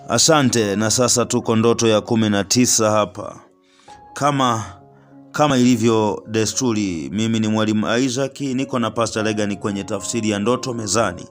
Asante. Na sasa tuko ndoto ya kumi na tisa hapa. Kama kama ilivyo desturi, mimi ni mwalimu Isaac, niko na Pastor Legani kwenye tafsiri ya ndoto mezani,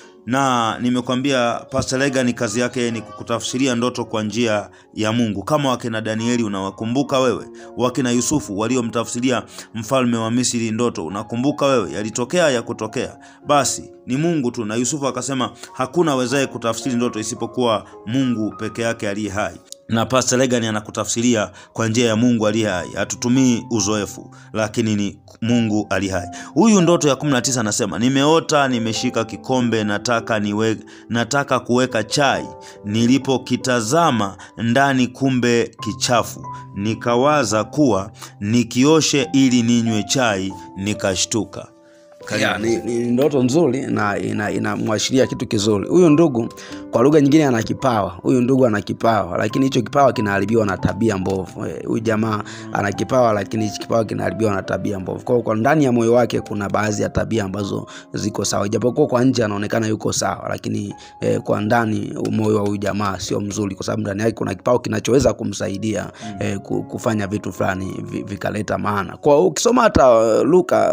na nimekwambia Pastor Legani kazi yake ni kukutafsiria ndoto kwa njia ya Mungu, kama wakina Danieli unawakumbuka wewe, wakina Yusufu waliomtafsiria mfalme wa Misri ndoto, unakumbuka wewe, yalitokea ya kutokea, basi ni Mungu tu. Na Yusufu akasema hakuna awezaye kutafsiri ndoto isipokuwa Mungu peke yake aliye hai na Pastor Legani anakutafsiria kwa njia ya Mungu aliye hai. Hatutumii uzoefu, lakini ni Mungu aliye hai. Huyu ndoto ya 19 anasema, nimeota nimeshika kikombe, nataka niwe, nataka kuweka chai, nilipokitazama ndani kumbe kichafu, nikawaza kuwa nikioshe ili ninywe chai, nikashtuka. Ya, ni, ni ndoto nzuri na inamwashiria ina kitu kizuri. Huyu ndugu kwa lugha nyingine ana kipawa. Huyu ndugu ana kipawa, lakini hicho kipawa kinaharibiwa na tabia mbovu. Huyu jamaa ana kipawa, lakini hicho kipawa kinaharibiwa na tabia mbovu. Kwa kwa ndani ya moyo wake kuna baadhi ya tabia ambazo ziko sawa, japokuwa kwa nje anaonekana yuko sawa, lakini eh, kwa ndani moyo wa huyu jamaa sio mzuri, kwa sababu ndani yake kuna kipawa kinachoweza kumsaidia eh, kufanya vitu fulani vikaleta maana. Kwa ukisoma hata Luka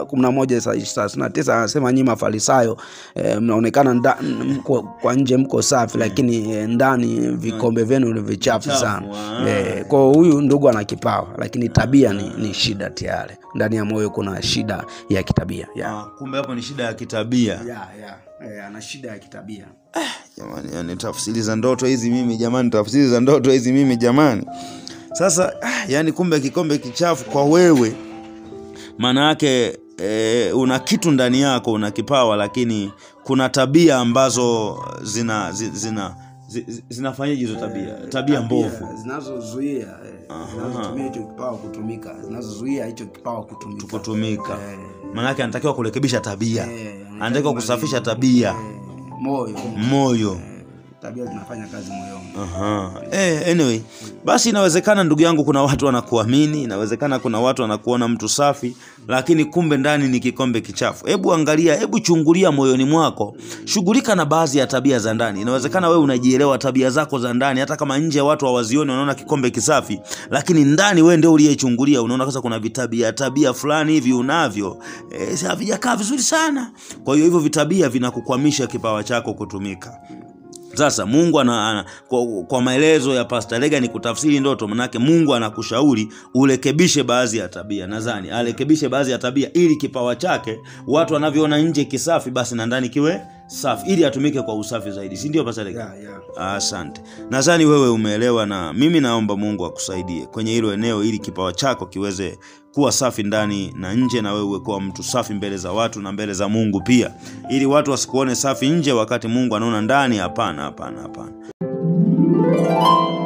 11 tisa anasema nyinyi Mafarisayo eh, mnaonekana nda, mko, kwa nje mko safi lakini eh, ndani vikombe vyenu ni vichafu sana eh, kwa huyu ndugu ana kipawa lakini tabia ni, ni shida tayari ndani ya moyo kuna shida ya kitabia yeah. Ah, kumbe hapo ni shida ya kitabia. Yeah, yeah. Eh, ana shida ya kitabia Jamani, yani tafsiri za ndoto hizi mimi jamani, tafsiri za ndoto hizi mimi jamani. Sasa ah, yani kumbe kikombe kichafu kwa wewe, maana yake e, una kitu ndani yako, una kipawa, lakini kuna tabia ambazo zina zina, zina zinafanyaje hizo tabia tabia mbovu zinazozuia zinazotumia hicho kipawa kutumika zinazozuia hicho kipawa kutumika kutumika Eh. maanake anatakiwa kurekebisha tabia Eh, anatakiwa kusafisha tabia Eh, moyo moyo Eh, tabia zinafanya kazi moyoni Aha. Eh, anyway basi inawezekana ndugu yangu kuna watu wanakuamini inawezekana kuna watu wanakuona mtu safi lakini kumbe ndani ni kikombe kichafu hebu angalia hebu chungulia moyoni mwako shughulika na baadhi ya tabia za ndani inawezekana wewe unajielewa tabia zako za ndani hata kama nje watu hawazioni wanaona kikombe kisafi lakini ndani wewe ndio uliyechungulia unaona kasa kuna vitabia tabia fulani hivi unavyo eh, havijakaa vizuri sana kwa hiyo hivyo vitabia vinakukwamisha kipawa chako kutumika sasa mungu ana, ana, kwa, kwa maelezo ya Pastor Lega ni kutafsiri ndoto manake mungu anakushauri urekebishe baadhi ya tabia nadhani arekebishe baadhi ya tabia ili kipawa chake watu wanavyoona nje kisafi basi na ndani kiwe safi ili atumike kwa usafi zaidi si ndio Pastor Lega? yeah, yeah. asante nadhani wewe umeelewa na mimi naomba mungu akusaidie kwenye hilo eneo ili kipawa chako kiweze kuwa safi ndani na nje na wewe uwe kuwa mtu safi mbele za watu na mbele za mungu pia ili watu wasikuone safi nje wakati mungu anaona ndani hapana hapana hapana